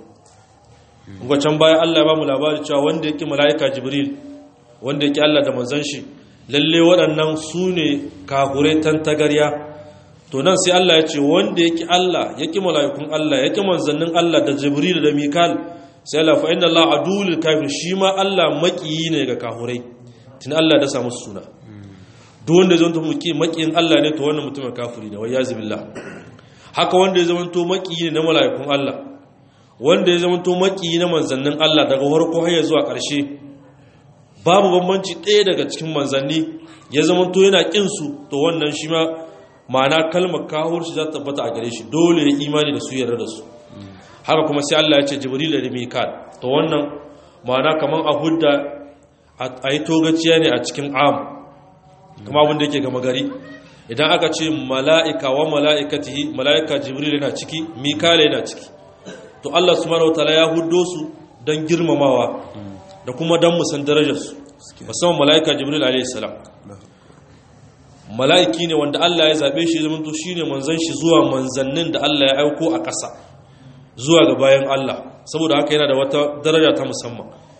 can baya Allah ba mu labari cewa wanda yake mala'ika Jibril wanda yake Allah da manzon shi lalle waɗannan su ne kahure tantagarya to nan sai Allah ya ce wanda yake Allah yake mala'ikun Allah yake manzannin Allah da Jibril da Mikal sai Allah fa inna Allah adulul kafir shi ma Allah makiyi ne ga kahurai tun Allah da samu suna duk wanda zai zanto muki makiyin Allah ne to wannan mutumin kafiri ne wai yazi billah haka wanda ya zama to makiyi ne na mala'ikun Allah wanda ya zamanto maki na manzannin Allah daga farko har zuwa ƙarshe babu bambanci ɗaya daga cikin manzanni ya zamanto yana ƙin su to wannan shi ma ma'ana kalmar kawar shi za ta tabbata a gare shi dole ya imani da su yarda da su haka kuma sai Allah ya ce jibril da mikal to wannan ma'ana kaman a hudda a yi togaciya ne a cikin am kuma abin da yake gama gari idan aka ce mala'ika wa mala'ikatihi mala'ika jibril yana ciki mikal yana ciki to Allah subhanahu wataala ya huddo su don girmamawa da kuma don musan darajarsu musamman mala'ika jibril alayhi salam mala'iki ne wanda Allah ya zabe shi zama to shine manzon shi zuwa manzannin da Allah ya aiko a ƙasa zuwa ga bayan Allah saboda haka yana da wata daraja ta musamman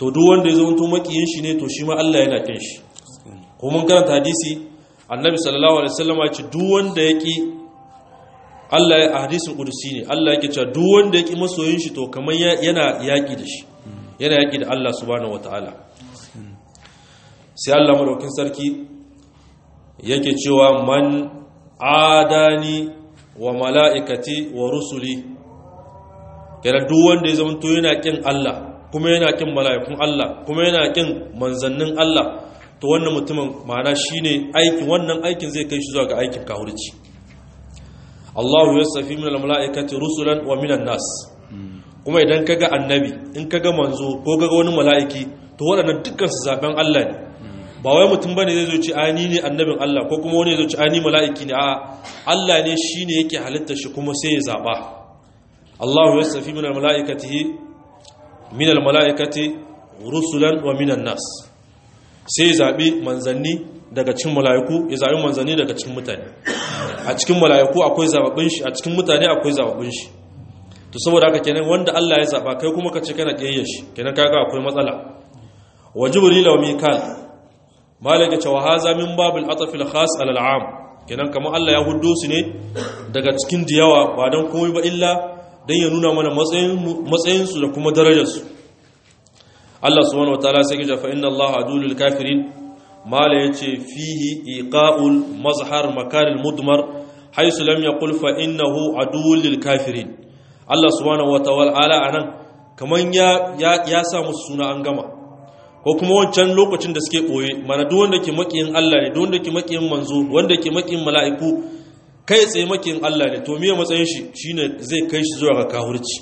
to duk wanda ya zama to makiyin shi ne to shi ma Allah yana kin shi ko mun karanta hadisi annabi sallallahu alaihi wasallam ya ce duk wanda yaki Allah ya hadisin kudusi ne Allah yake cewa duk wanda yaki masoyin shi to kamar yana yaki da shi yana yaki da Allah subhanahu wataala sai Allah madaukin sarki yake cewa man adani wa mala'ikati wa rusuli kenan duk wanda ya zama to yana kin Allah kuma yana kin mala'ikun Allah kuma yana kin manzannin Allah to wannan mutumin ma'ana shine aikin wannan aikin zai kai shi zuwa ga aikin kahurci Allahu yasafi min al-mala'ikati rusulan wa minan nas kuma idan kaga annabi in kaga manzo ko kaga wani mala'iki to waɗannan dukkan su zaben Allah ne ba wai mutum bane zai zo ci ani ne annabin Allah ko kuma wani zai zo ci ani mala'iki ne a Allah ne shine yake halitta shi kuma sai ya zaba Allahu yasafi min al-mala'ikatihi min al-mala'ikati rusulan wa minan nas sai ya zabi manzanni daga cikin mala'iku ya zabi manzanni daga cikin mutane a cikin mala'iku akwai zababbin shi a cikin mutane akwai zababbin shi to saboda haka kenan wanda Allah ya zaba kai kuma ka ce kana kiyaye shi kenan kaga akwai matsala wa jibril wa mikal malaka cewa haza min babil atf al khas al am kenan kamar Allah ya huddo su ne daga cikin diyawa ba dan komai ba illa dan ya nuna mana matsayin matsayin su da kuma darajar su Allah subhanahu wataala sai ya fa inna Allah adulul kafirin mala yace fihi iqa'ul mazhar makaril mudmar haythu lam yaqul fa innahu adul lil kafirin Allah subhanahu wataala anan kaman ya ya sa musu suna an gama ko kuma wancan lokacin da suke ɓoye mana duk wanda ke makiyin Allah ne duk wanda ke makiyin manzo wanda ke makiyin mala'iku kai tsaye makiyin Allah ne to miye matsayin shi shine zai kai shi zuwa ga kahurci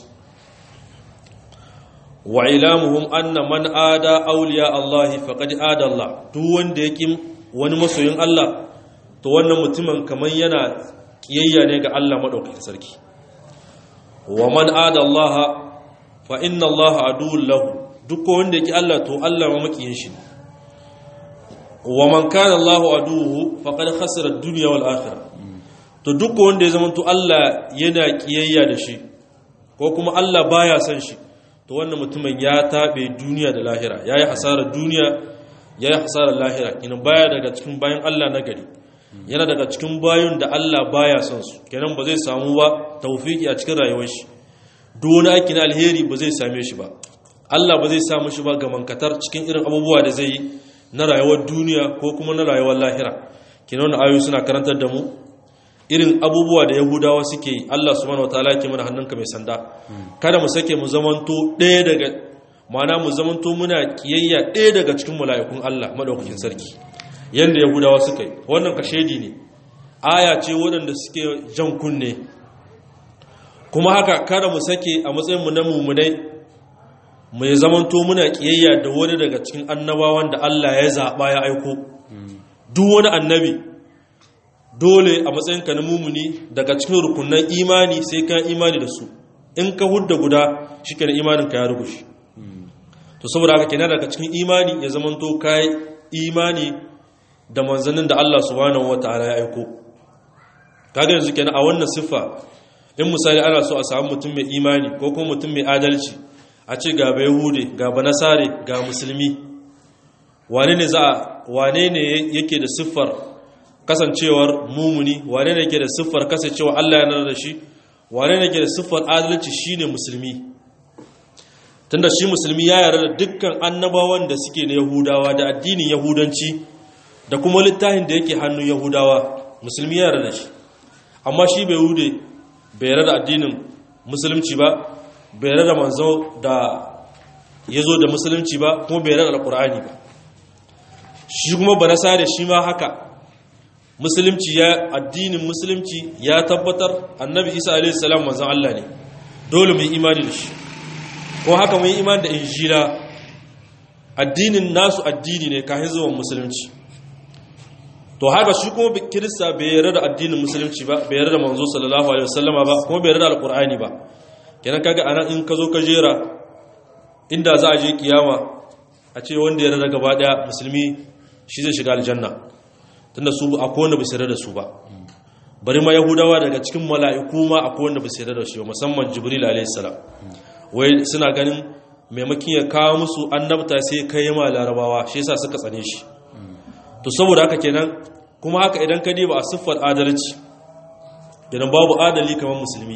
wa ilamuhum anna man ada awliya Allah faqad ada Allah duk wanda yake wani masoyin Allah to wannan mutumin kaman yana kiyayya ne ga Allah madaukakin sarki wa man ada Allah fa inna Allah aduwwun lahu duk wanda yake Allah to Allah ma makiyin shi wa man kana Allahu aduhu faqad khasira ad-dunya wal akhirah to duk wanda ya zama to Allah yana kiyayya da shi ko kuma Allah baya son shi to wannan mutumin ya tabe duniya da lahira yayi hasarar duniya yayi hasarar lahira ina baya daga cikin bayan Allah na gari yana daga cikin bayun da Allah baya son su kenan ba zai samu ba tawfiki a cikin rayuwar shi duk wani aiki na alheri ba zai same shi ba Allah ba zai samu shi ba ga mankatar cikin irin abubuwa da zai yi na rayuwar duniya ko kuma na rayuwar lahira kina wannan ayoyi suna karantar da mu irin abubuwa da yahudawa suke yi Allah subhanahu wataala yake mana hannunka mai sanda kada mu sake mu zamanto ɗaya daga mana mu zamanto muna kiyayya ɗaya daga cikin mala'ikun Allah madaukakin sarki yanda yahudawa suka yi wannan kashedi ne aya ce waɗanda suke jan kunne kuma haka kada mu sake a matsayin mu na mumunai mai zamanto muna kiyayya da wani daga cikin annabawan da Allah ya zaɓa ya aiko duk wani annabi dole a matsayinka na mumuni daga cikin rukunan imani sai ka imani da su in ka hudda guda shi ke imaninka ya rubushi to saboda haka kenan daga cikin imani ya zamanto ka imani da manzannin da Allah subhanahu wata'ala ya aiko kaga yanzu kenan a wannan siffa in misali ana so a samu mutum mai imani ko kuma mutum mai adalci a ce ga bai hude ga ba nasare ga musulmi wane ne za wane ne yake da siffar kasancewar mumuni wane ne yake da siffar kasancewar Allah ya nana da shi wane ne yake da siffar adalci shine musulmi tunda shi musulmi ya yarda da dukkan annabawan da suke na yahudawa da addinin yahudanci da kuma littafin da yake hannun yahudawa musulmi ya yarda da shi amma shi bai hude bai yarda da addinin musulunci ba bai rada manzo da ya zo da musulunci ba kuma bai rada alkur'ani ba shi kuma ba nasa da shi ma haka musulunci ya addinin musulunci ya tabbatar annabi isa alaihi salam manzon Allah ne dole mu yi imani da shi ko haka mu yi imani da injila addinin nasu addini ne kafin zuwan musulunci to haka shi kuma kirista bai yarda da addinin musulunci ba bai yarda da manzo sallallahu alaihi wasallama ba kuma bai yarda da alkur'ani ba kenan kaga anan in ka zo ka jera inda za a je kiyama a ce wanda ya rada gaba daya musulmi shi zai shiga aljanna tunda su akwai wanda bai da su ba bari ma yahudawa daga cikin mala'iku ma akwai wanda bai da shi ba musamman jibril alayhi salam wai suna ganin maimakin ya kawo musu annabta sai kai ma larabawa shi yasa suka tsane shi to saboda haka kenan kuma haka idan ka diba a siffar adalci idan babu adali kamar musulmi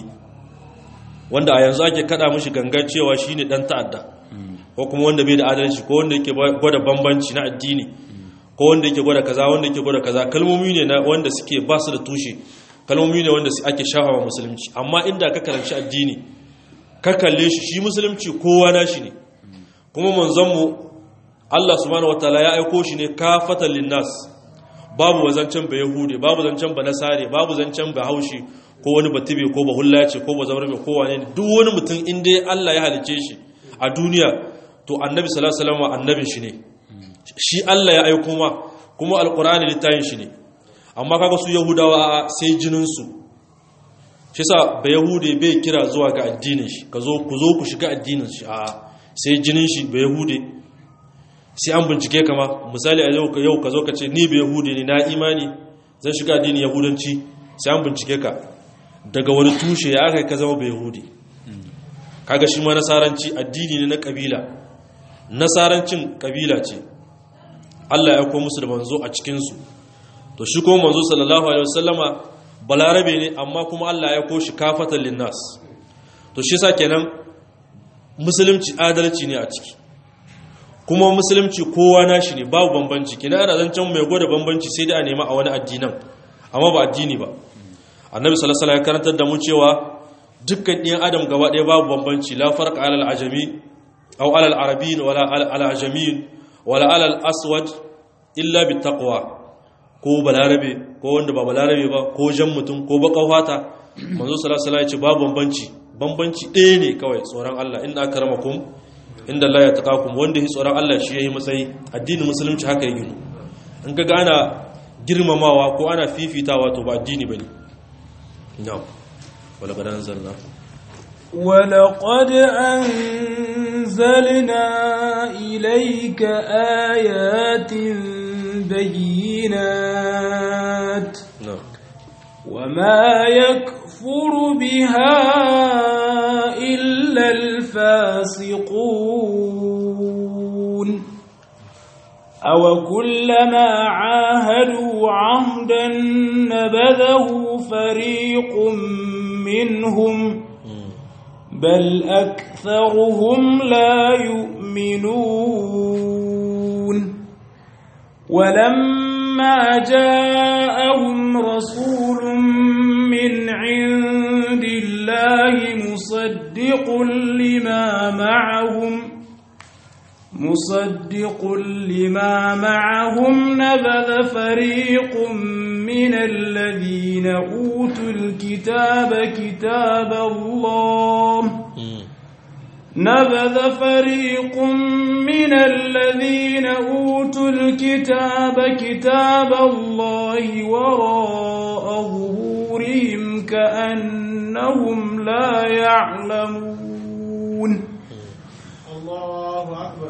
wanda a yanzu ake kada mishi gangan cewa shine dan ta'adda ko kuma wanda bai da adalci ko wanda yake gwada bambanci na addini ko wanda yake gwada kaza wanda yake gwada kaza kalmomi ne na wanda suke ba su da tushe kalmomi ne wanda ake shafawa musulunci amma inda ka karanci addini ka kalle shi shi musulunci kowa na shi ne kuma manzonmu Allah subhanahu wataala ya aiko shi ne kafatan linnas babu zancen ba yahude babu zancen ba nasare babu zancen ba haushi ko wani batibe ko ba hullace ko ba zaurame ko wane ne duk wani mutum inda Allah ya halice shi a duniya to annabi sallallahu alaihi wasallam annabin shi ne shi Allah ya aiko ma kuma alqur'ani littafin shi ne amma kaga su yahudawa sai jinin su shi sa ba yahude bai kira zuwa ga addinin shi ka zo ku zo ku shiga addinin shi a sai jinin shi ba yahude sai an bincike kama misali a yau yau ka zo ka ce ni ba yahude ne na imani zan shiga addinin yahudanci sai an bincike ka daga wani tushe ya aka ka zama ba yahude kaga shi ma nasaranci addini ne na kabila nasarancin kabila ce Allah ya aiko musu da manzo a cikin su to shi kuma manzo sallallahu alaihi wasallama balarabe ne amma kuma Allah ya aiko shi kafatan linnas to shi yasa kenan musulunci adalci ne a ciki kuma musulunci kowa nashi ne babu bambanci kina ana zancen mai gwada bambanci sai dai a nema a wani addinan amma ba addini ba annabi sallallahu alaihi ya karantar da mu cewa dukkan ɗiyan adam gaba ɗaya babu bambanci la farqa alal ajami aw alal arabiyyin wala alal ajamiyin wala alal aswad illa bit taqwa ko balarabe ko wanda ba balarabe ba ko jan mutum ko baka fata manzo sallallahu alaihi ya ce babu bambanci bambanci ɗaya ne kawai tsoron Allah inna akramakum inda Allah ya taqakum wanda yi tsoron Allah shi yayi matsayi addinin musulunci haka ya ginu in kaga ana girmamawa ko ana fifitawa to ba addini bane na'am wala gadan zalla ولقد أنزلنا إليك آيات بينات na'am وما يكفر بها إلا الفاسقون أو كلما عاهدوا عهدا نبذه فريق منهم بل أكثرهم لا يؤمنون ولما جاءهم رسول من عند الله مصدق لما معهم مصدق لما معهم نبذ فريق من الذين أوتوا الكتاب كتاب الله نبذ فريق من الذين أوتوا الكتاب كتاب الله وراء ظهورهم كأنهم لا يعلمون Allahu akbar.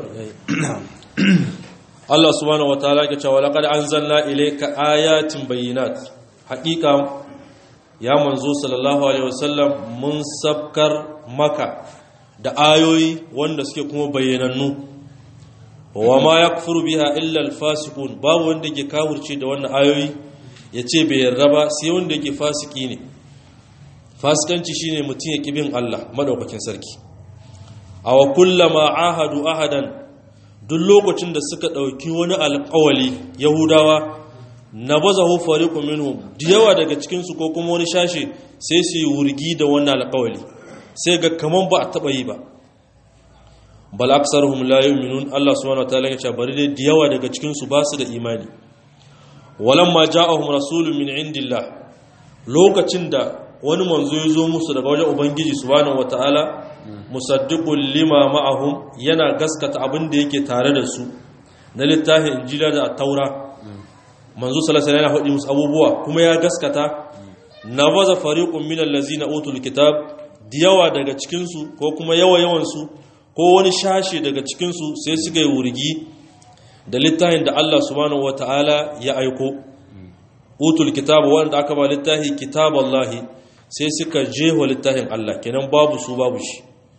Allah subhanahu wataala ke cewa laqad anzalna ilayka ayatin bayyinat haqiqa ya manzo sallallahu alaihi wasallam mun sabkar maka da ayoyi wanda suke kuma bayyanannu wa ma yakfuru biha illa alfasiqun babu wanda ke kafirce da wannan ayoyi yace bai yarda ba sai wanda yake fasiki ne fasikanci shine mutum ya kibin Allah madaukakin sarki aw kullama ahadu ahadan duk lokacin da suka ɗauki wani alƙawali yahudawa na baza hufari minhum da yawa daga cikinsu ko kuma wani shashe sai su yi wurgi da wannan alƙawali sai ga kaman ba a taɓa yi ba bal aksaruhum la yu'minun Allah subhanahu wataala ya ce bari dai da yawa daga cikinsu ba su da imani walamma ja'ahum rasulun min indillah lokacin da wani manzo ya zo musu daga wajen ubangiji subhanahu wataala musaddiqul lima ma'ahum yana gaskata abin da yake tare da su na littafin injila da taura manzo sallallahu alaihi wasallam musu abubuwa kuma ya gaskata nabaza fariqun minal ladzina utul kitab diyawa daga cikin su ko kuma yawa yawan su ko wani shashe daga cikin su sai suka yi wurgi da littafin da Allah subhanahu wataala ya aiko utul kitab wanda aka ba littafi kitaballahi sai suka jeho littafin Allah kenan babu su babu shi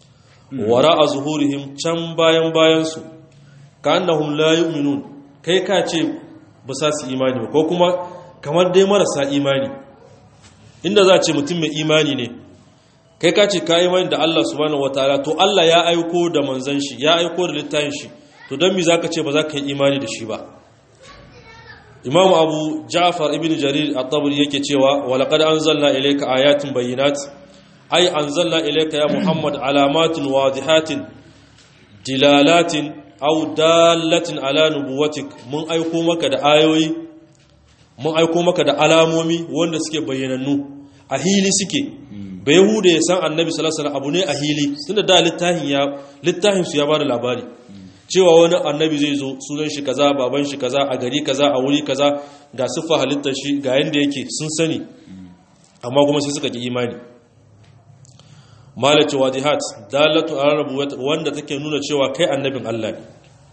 wara a zuhurihim can bayan bayansu ka annahum la yu'minun kai ka ce ba sa su imani ba ko kuma kamar dai marasa imani inda za a ce mutum mai imani ne kai ka ce ka imani da Allah subhanahu wataala to Allah ya aiko da manzon shi ya aiko da littafin shi to don me zaka ce ba za ka yi imani da shi ba Imam Abu Ja'far ibn Jarir at-Tabari yake cewa wa laqad anzalna ilayka ayatin bayyinat ay anzalna ilayka ya Muhammad alamatin wadihatin dilalatin aw dalatin ala nubuwatik mun aiko maka da ayoyi mun aiko maka da alamomi wanda suke bayyanannu a hili suke bai yahuda ya san annabi sallallahu alaihi abu ne a hili tunda da littafin ya littafin su ya bada labari cewa wani annabi zai zo sunan shi kaza baban shi kaza a gari kaza a wuri kaza ga siffa halittar shi ga yanda yake sun sani amma kuma sai suka ki imani malaci wadihat dalatu arabu wanda take nuna cewa kai annabin Allah ne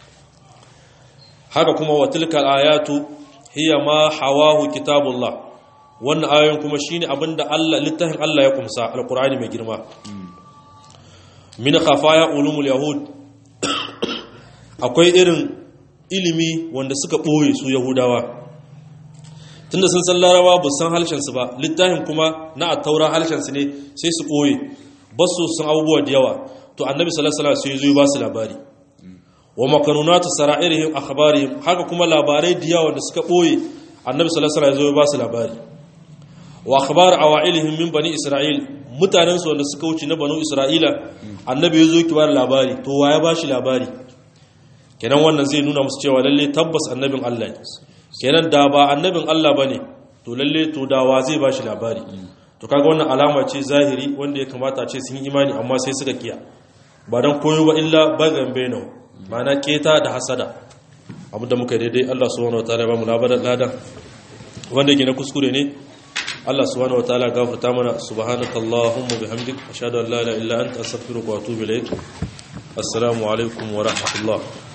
haka kuma wa tilkal ayatu hiya ma hawahu kitabullah wannan ayoyin kuma shine abinda Allah littafin Allah ya kumsa alqur'ani mai girma min khafaya ulumul yahud akwai irin ilimi wanda suka boye su yahudawa tunda sun san larabawa ba san halshen su ba littafin kuma na at-taura halshen su ne sai su boye ba su san abubuwa da yawa to annabi sallallahu alaihi wasallam sai zo ya ba su labari wa makanunatu sara'irihim akhbarihim haka kuma labarai da yawa da suka boye annabi sallallahu alaihi wasallam ya ba su labari wa akhbar awailihim min bani isra'il mutanen su wanda suka wuce na banu isra'ila annabi ya zo ki ba labari to wa ya ba shi labari kenan wannan zai nuna musu cewa lalle tabbas annabin Allah ne kenan da ba annabin Allah bane to lalle to da wa zai ba shi labari to kaga wannan alama ce zahiri wanda ya kamata a ce sun yi imani amma sai suka kiya ba dan koyo ba illa bagan bainahu ma'ana keta da hasada abu da muka daidai Allah subhanahu wataala ba mu labaran ladan wanda yake na kuskure ne Allah subhanahu wataala gafarta mana subhanakallahumma bihamdik ashhadu an la ilaha illa anta astaghfiruka wa atubu ilaik assalamu alaikum wa rahmatullah